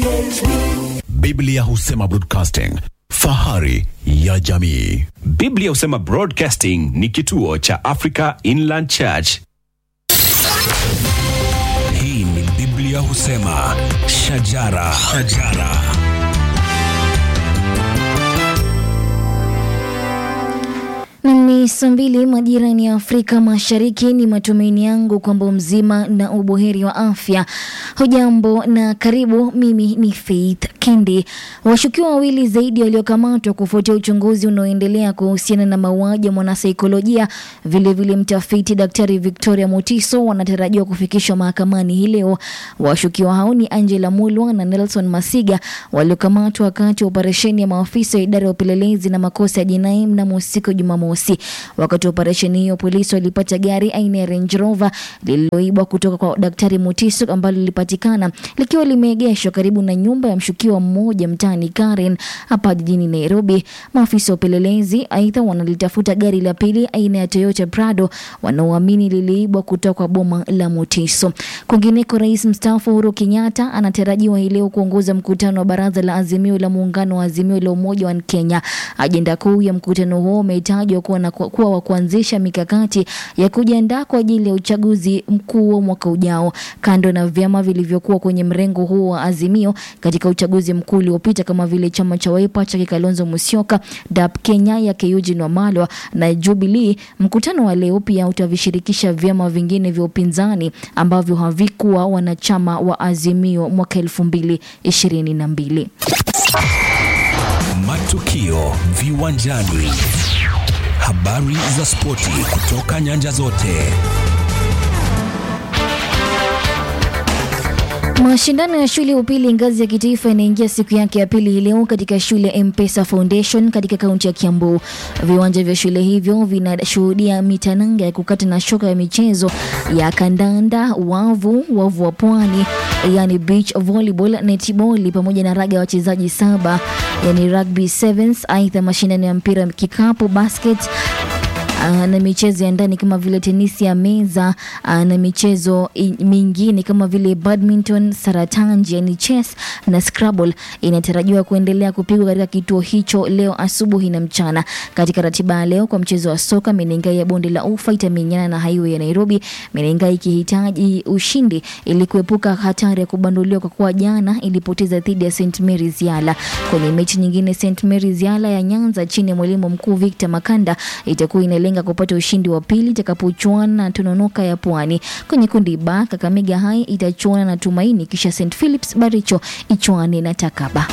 Biblia husema broadcasting, fahari ya jamii. Biblia husema Broadcasting ni kituo cha Africa Inland Church. Hii ni Biblia husema shajara, shajara. Ni saa mbili majirani ya Afrika Mashariki. Ni matumaini yangu kwamba mzima na ubuheri wa afya. Hujambo na karibu. Mimi ni Faith Kendi. Washukiwa wawili zaidi waliokamatwa kufuatia uchunguzi unaoendelea kuhusiana na mauaji ya mwanasaikolojia, vilevile mtafiti Daktari Victoria Mutiso wanatarajiwa kufikishwa mahakamani hii leo. Washukiwa hao ni Angela Mulwa na Nelson Masiga waliokamatwa wakati wa operesheni ya maafisa wa idara ya upelelezi na makosa ya jinai mnamo siku Jumamosi. Wakati wa operesheni hiyo, polisi walipata gari aina ya Range Rover lililoibwa kutoka kwa Daktari Mutiso ambalo lilipatikana likiwa limeegeshwa karibu na nyumba ya mshukiwa mmoja mtaani Karen hapa jijini Nairobi. Maafisa wa upelelezi aidha wanalitafuta gari la pili aina ya Toyota Prado wanaoamini liliibwa kutoka kwa boma la Mutiso. Kwingineko, rais mstaafu Uhuru Kenyatta anatarajiwa hii leo kuongoza mkutano wa baraza la Azimio la Muungano wa Azimio la Umoja wa Kenya. Ajenda kuu ya mkutano huo umetajwa kuwa na kuwa wa kuanzisha mikakati ya kujiandaa kwa ajili ya uchaguzi mkuu wa mwaka ujao. Kando na vyama vilivyokuwa kwenye mrengo huo wa Azimio katika uchaguzi mkuu uliopita kama vile chama cha Wiper cha Kalonzo Musyoka, DAP Kenya ya Eugene Wamalwa na Jubilee, mkutano wa leo pia utavishirikisha vyama vingine vya upinzani ambavyo havikuwa wanachama wa Azimio mwaka elfu mbili ishirini na mbili. Matukio viwanjani, habari za spoti kutoka nyanja zote. Mashindano ya shule ya upili ngazi ya kitaifa yanaingia siku yake ya pili hii leo katika shule ya Mpesa Foundation katika kaunti ya Kiambu. Viwanja vya shule hivyo vinashuhudia mitananga ya kukata na shoka ya michezo ya kandanda, wavu, wavu wa pwani, yani beach volleyball, netball pamoja na raga ya wachezaji saba, yani rugby sevens. Aidha, mashindano ya mpira kikapu, basket Uh, na michezo ya ndani kama vile tenisi ya meza uh, na michezo i- mingine kama vile badminton, saratanji yani chess na scrabble inatarajiwa kuendelea kupigwa katika kituo hicho leo asubuhi na mchana. Katika ratiba ya leo kwa mchezo wa soka, Menengai ya bonde la ufa itamenyana na Highway ya Nairobi, Menengai ikihitaji ushindi ili kuepuka hatari ya kubanduliwa kwa kuwa jana ilipoteza dhidi ya St Mary's Yala. Kwenye mechi nyingine, St Mary's Yala ya Nyanza chini ya mwalimu mkuu Victor Makanda itakuwa inalenga kupata ushindi wa pili itakapochuana na Tononoka ya Pwani. Kwenye kundi ba, Kakamega High itachuana na Tumaini, kisha St Philips Baricho ichuane na Takaba.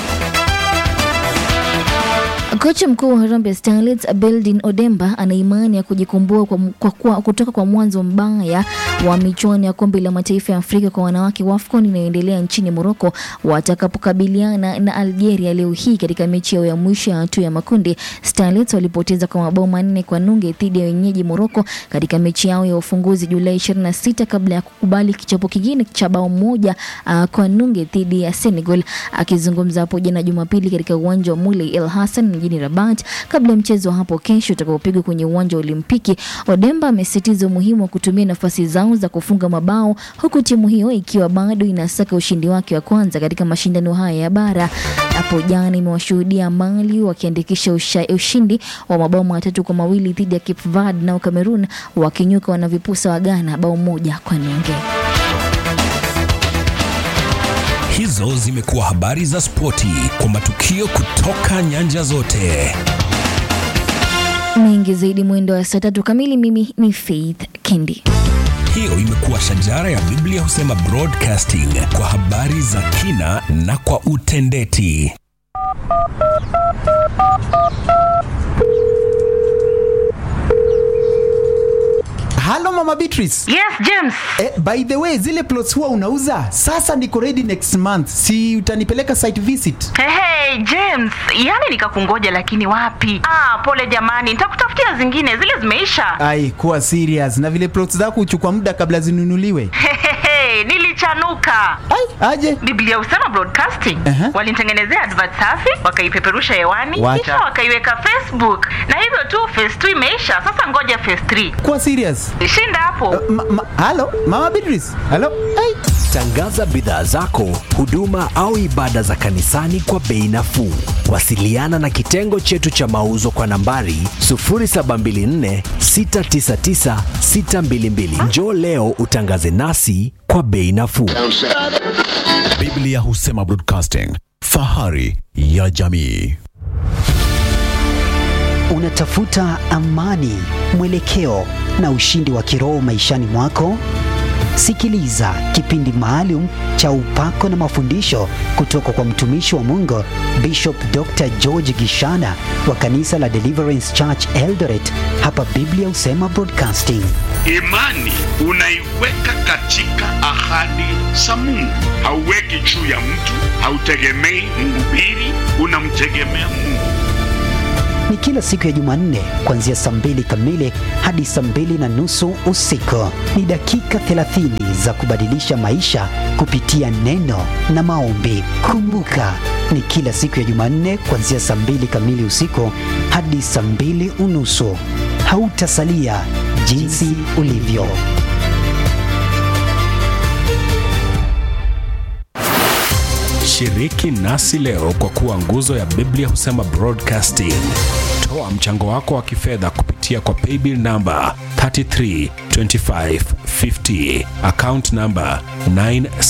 Kocha mkuu wa Harambee Starlets Beldin Odemba ana imani ya kujikomboa kwa, kwa, kwa, kutoka kwa mwanzo mbaya wa michuano ya kombe la mataifa ya Afrika kwa wanawake WAFCON inayoendelea nchini Morocco watakapokabiliana na Algeria leo hii katika mechi yao ya mwisho ya hatua ya makundi. Starlets walipoteza kwa mabao manne kwa nunge dhidi ya wenyeji Morocco katika mechi yao ya ufunguzi Julai 26 kabla ya kukubali kichapo kingine cha bao moja uh, kwa nunge dhidi ya Senegal. Akizungumza hapo jana Jumapili katika uwanja wa Moulay El Hassan mjini Rabat kabla ya mchezo wa hapo kesho utakaopigwa kwenye uwanja wa Olimpiki, Odemba amesisitiza umuhimu wa kutumia nafasi zao za kufunga mabao huku timu hiyo ikiwa bado inasaka ushindi wake wa kwanza katika mashindano haya ya bara. Hapo jana imewashuhudia Mali wakiandikisha usha- ushindi wa mabao matatu kwa mawili dhidi ya Cape Verde, nao Cameroon wakinyuka wanavipusa wa Ghana bao moja kwa nunge. Hizo zimekuwa habari za spoti kwa matukio kutoka nyanja zote. Mengi zaidi mwendo wa saa tatu kamili. Mimi ni Faith Kendi. Hiyo imekuwa shajara ya Biblia husema broadcasting kwa habari za kina na kwa utendeti. Halo Mama Beatrice. Yes, James. Eh, by the way, zile plots huwa unauza? Sasa niko ready next month. Si utanipeleka site visit? Hey, hey, James, yaani nikakungoja lakini wapi? Ah, pole jamani, nitakutafutia zingine, zile zimeisha. Ai, kuwa serious. Na vile plots zako huchukua muda kabla zinunuliwe. Hehehe, nilichanuka. Ai, aje. Biblia husema broadcasting. Aha. Walinitengenezea advert safi, wakaipeperusha hewani, Wacha. kisha wakaiweka Facebook. Na hivyo tu phase 2 imeisha. Sasa ngoja phase 3. Kuwa serious. Shinda hapo. Ma, ma, halo Mama Beatrice. Halo. Ai. Tangaza bidhaa zako, huduma au ibada za kanisani kwa bei nafuu. Wasiliana na kitengo chetu cha mauzo kwa nambari 0724 699 622. Njoo leo utangaze nasi kwa bei nafuu. Biblia husema broadcasting, fahari ya jamii. Unatafuta amani, mwelekeo na ushindi wa kiroho maishani mwako? Sikiliza kipindi maalum cha upako na mafundisho kutoka kwa mtumishi wa Mungu Bishop Dr. George Gishana wa kanisa la Deliverance Church Eldoret hapa Biblia Husema Broadcasting. Imani unaiweka katika ahadi za Mungu, hauweki juu ya mtu, hautegemei mhubiri, unamtegemea Mungu. Ni kila siku ya Jumanne kuanzia saa mbili kamili hadi saa mbili na nusu usiku. Ni dakika 30 za kubadilisha maisha kupitia neno na maombi. Kumbuka, ni kila siku ya Jumanne kuanzia saa mbili kamili usiku hadi saa mbili unusu. Hautasalia jinsi ulivyo. Shiriki nasi leo kwa kuwa nguzo ya Biblia husema broadcasting. Toa mchango wako wa kifedha kupitia kwa paybill namba 332550 account namba 9